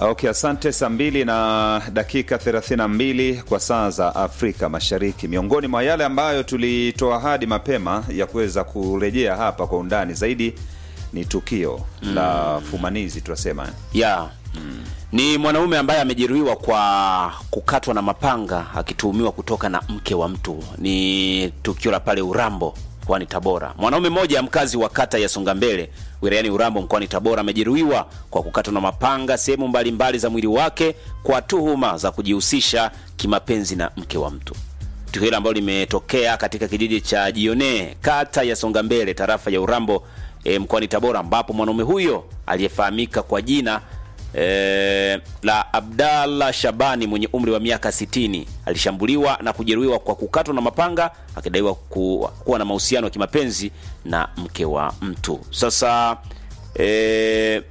Okay, asante. Saa mbili na dakika 32 kwa saa za Afrika Mashariki. Miongoni mwa yale ambayo tulitoa hadi mapema ya kuweza kurejea hapa kwa undani zaidi ni tukio la fumanizi tunasema ya ni mwanaume ambaye amejeruhiwa kwa kukatwa na mapanga akituhumiwa kutoka na mke wa mtu. Ni tukio la pale Urambo mkoani Tabora. Mwanaume mmoja mkazi wa kata ya Songambele wilayani Urambo mkoani Tabora amejeruhiwa kwa kukatwa na mapanga sehemu mbalimbali za mwili wake kwa tuhuma za kujihusisha kimapenzi na mke wa mtu. Tukio hilo ambalo limetokea katika kijiji cha Jione kata ya Songambele tarafa ya Urambo e, mkoani Tabora ambapo mwanaume huyo aliyefahamika kwa jina e, la Abdallah Shabani mwenye umri wa miaka 60 alishambuliwa na kujeruhiwa kwa kukatwa na mapanga akidaiwa ku, kuwa na mahusiano ya kimapenzi na mke wa mtu. Sasa e,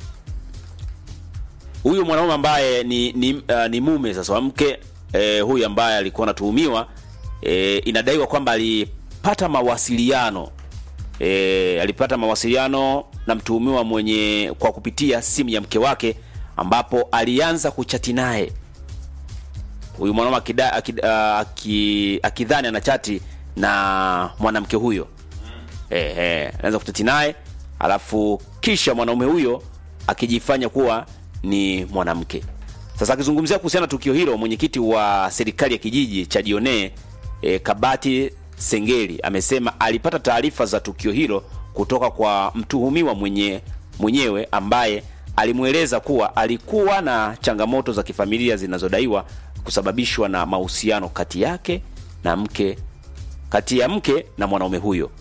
huyu mwanaume ambaye ni ni, uh, ni mume sasa wa mke e, huyu ambaye alikuwa anatuhumiwa e, inadaiwa kwamba alipata mawasiliano e, alipata mawasiliano na mtuhumiwa mwenye kwa kupitia simu ya mke wake ambapo alianza kuchati naye huyu mwanaume akida- akida- aki- akidhani anachati na mwanamke huyo eh, eh, anaanza kuchati naye alafu kisha mwanaume huyo akijifanya kuwa ni mwanamke sasa akizungumzia kuhusiana na tukio hilo mwenyekiti wa serikali ya kijiji cha Dione e, Kabati Sengeli amesema alipata taarifa za tukio hilo kutoka kwa mtuhumiwa mwenye mwenyewe ambaye alimweleza kuwa alikuwa na changamoto za kifamilia zinazodaiwa kusababishwa na mahusiano kati yake na mke kati ya mke na mwanaume huyo.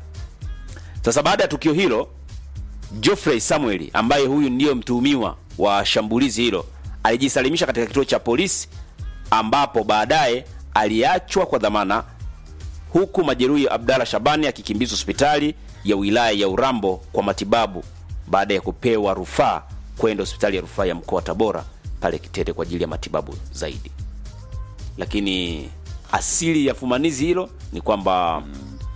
Sasa baada ya tukio hilo Geoffrey Samuel ambaye huyu ndiyo mtuhumiwa wa shambulizi hilo alijisalimisha katika kituo cha polisi ambapo baadaye aliachwa kwa dhamana huku majeruhi Abdalla Shabani akikimbizwa hospitali ya wilaya ya Urambo kwa matibabu baada ya kupewa rufaa kwenda hospitali ya rufaa ya mkoa wa Tabora pale Kitete kwa ajili ya matibabu zaidi. Lakini asili ya fumanizi hilo ni kwamba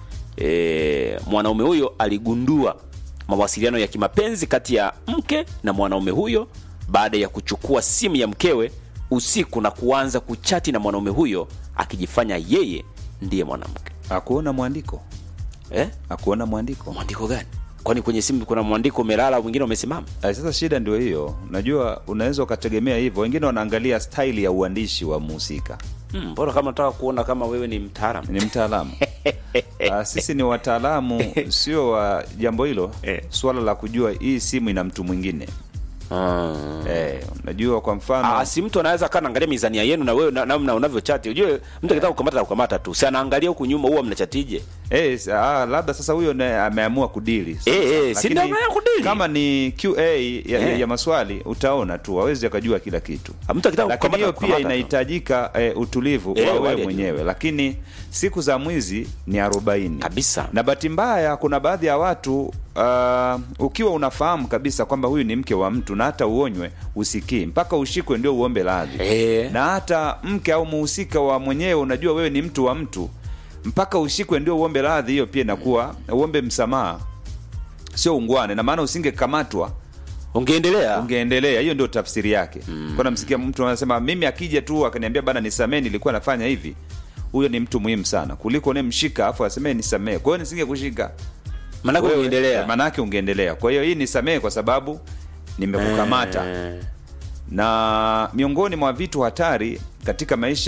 e, mwanaume huyo aligundua mawasiliano ya kimapenzi kati ya mke na mwanaume huyo baada ya kuchukua simu ya mkewe usiku na kuanza kuchati na mwanaume huyo akijifanya yeye ndiye mwanamke akuona mwandiko eh? akuona mwandiko mwandiko gani kwani kwenye simu kuna mwandiko umelala mwingine umesimama Ah, sasa shida ndio hiyo unajua unaweza ukategemea hivyo wengine wanaangalia staili ya uandishi wa mhusika Hmm, mbona kama nataka kuona kama wewe ni mtaalamu ni mtaalamu Ah, sisi ni wataalamu sio wa jambo hilo Eh. swala la kujua hii simu ina mtu mwingine ah. eh, unajua kwa mfano Ah, si mtu anaweza kaa naangalia mizania yenu na wewe na- namna unavyochati ujue mtu akitaka kukamata kukamata tu si anaangalia huku nyuma huwa mnachatije Eh, s- ah, labda sasa huyo naye ameamua kudili Sasa, Eh, eh, si lakini ndio ameamua kudili? kama ni qa ya, ya, Eh. ya maswali utaona tu wawezi akajua kila kitu Ah, mtu akitaka lakini kukamata hiyo pia kukamata tu. inahitajika eh, utulivu Eh, wa hali wewe ya mwenyewe lakini siku za mwizi ni arobaini Kabisa. na bahati mbaya kuna baadhi ya watu uh, ukiwa unafahamu kabisa kwamba huyu ni mke wa mtu na hata uonywe usikii mpaka ushikwe ndio uombe radhi Eh. na hata mke au muhusika wa mwenyewe unajua wewe ni mtu wa mtu mpaka ushikwe ndio uombe radhi hiyo pia inakuwa uombe msamaha sio ungwane na maana usingekamatwa ungeendelea ungeendelea hiyo ndio tafsiri yake mm. kwa namsikia mtu anasema mimi akija tu akaniambia bana nisamee nilikuwa nafanya hivi huyo ni mtu muhimu sana kuliko unemshika afu asemee nisamee kwa hiyo nisinge kushika maanake Wewe, ungeendelea manake ungeendelea kwa hiyo hii nisamee kwa sababu nimekukamata Eh. na miongoni mwa vitu hatari katika maisha